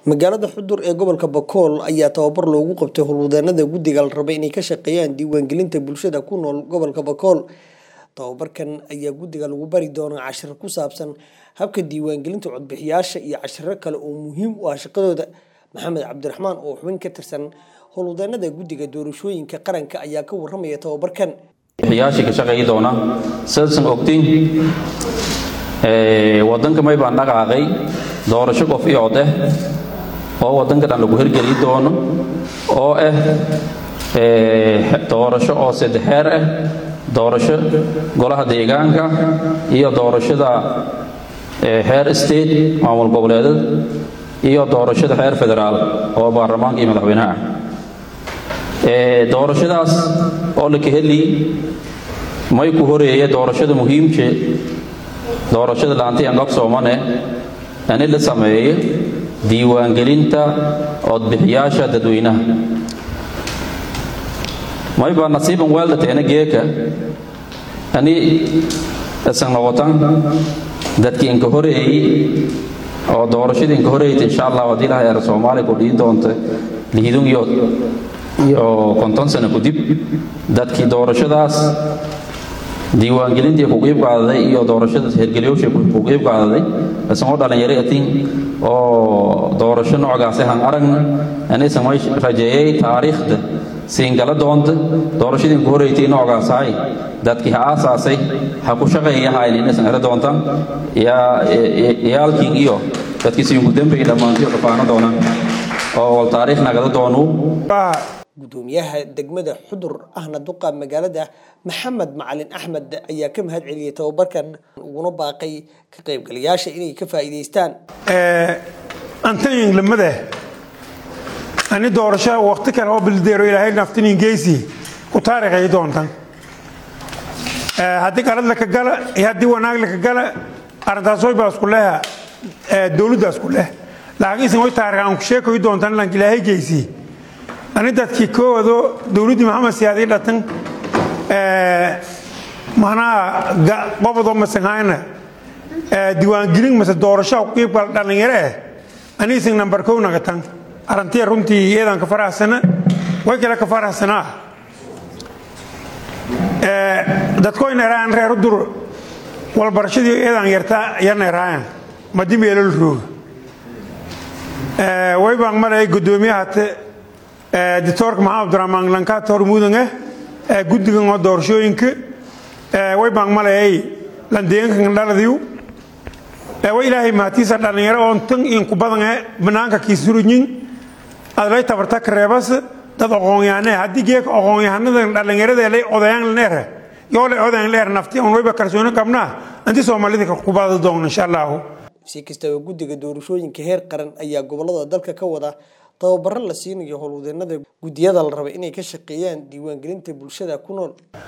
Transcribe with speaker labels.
Speaker 1: magaalada xudur ee gobolka bakool ayaa tababar loogu qabtay howlwadeenada guddiga la rabay inay ka shaqeeyaan diiwaangelinta bulshada ku nool gobolka bakool tababarkan ayaa guddiga lagu bari doonaa cashiro ku saabsan habka diiwaangelinta codbixiyaasha iyo cashiro kale oo muhiim u ah shaqadooda maxamed cabdiraxmaan oo xubin ka tirsan howlwadeenada guddiga doorashooyinka qaranka ayaa ka waramaya tababarkan
Speaker 2: bixiyaashii ka shaqeeyi doona sidaasan ogtiin wadanka may baan dhaqaaqay doorasho qof iyo cod ah oo wadanka dhan lagu hirgeli doono oo ah doorasho oo saddexeer ah doorasho golaha deegaanka iyo doorashada xeer state maamul goboleedad iyo doorashada xeer federaal oo baarlamaanka iyo madaxweynaha ah doorashadaas oo la kaheli may ku horeeye doorashada muhiimke doorashada laantiyan qabsoomane ani la sameeye diiwaangelinta codbixiyaasha dadweynaha may baa nasiiban weeldateena geeka ani isan noqotan dadkii inka horeeyey oo doorashadii inka horeeyta insha allah haddii ilaha eer soomaaliya ku dhiin doonta liidun iyo iyo konton sano kadib dadkii doorashadaas diiwaangelintii ku qiib qaadaday iyo doorashada hergelyoosha ku qiib qaadaday isagoo dhalinyaro atin oo doorasho noocaasi han aragna anisan may rajeeyay taariikhda siingala doonta doorashadii ku horeytay noocaasay dadkii ha aasaasay ha ku shaqeeyahayn inaysan helo doontaan yaalkiin iyo dadkii siinku dambay dhammaantii dhafaano doonaan oo wal taariikh nagada doonuu
Speaker 1: gudoomiyaha degmada xudur ahna duqa magaalada maxamed macalin axmed ayaa ka mahad celiyay tababarkan uguna baaqay ka qaybgalayaasha inay ka faa'iidaystaan
Speaker 3: antayin lamada ani doorasho waqti kale oo bildeero ilaahay naftinin geysi ku taariikhay doontan haddii qalad laka gala iyo haddii wanaag laka gala arrintaas way baa isku leha dowladda isku leh laakiinse way taariikh aan ku sheekayi doontan lanka ilaahay geysi ani dadkii koowado dowladdii maxamed siyaadii dhatan macnaha qobodoo masanhayna diiwaangelin mase doorasho qiibka dhallinyaro eh aniisan nambar kow nagatan arrantiya runtii iyadan ka faraxsana way kale ka faraxsanaa dadkoyna eraayan reer udur walbarashadii iyadan yartaa yarna eraayan madi meelol rooga way baan marayay gudoomiyahate dictoorka maxamed abdiraxmaan lankaatoor mudange guddigan oo doorashooyinka way baan malayay landeenkan dhaladiyu way ilaahay mahatiisa dhallinyaro oon tan inku badange banaanka kiisuruñin adlay tabarta kareebas dad oqoonyaane haddii geeka oqoonyahanadan dhallinyarada lay odayaan leere yoo lay odayan leer nafti on wayba kalsooni qabnaa anti soomaalida kubada doon insha allahu
Speaker 1: si kastaba guddiga doorashooyinka heer qaran ayaa gobolada dalka ka wada tababaro la siinayo howlwadeenada guddiyada la raba inay ka shaqeeyaan diiwaangelinta bulshada ku nool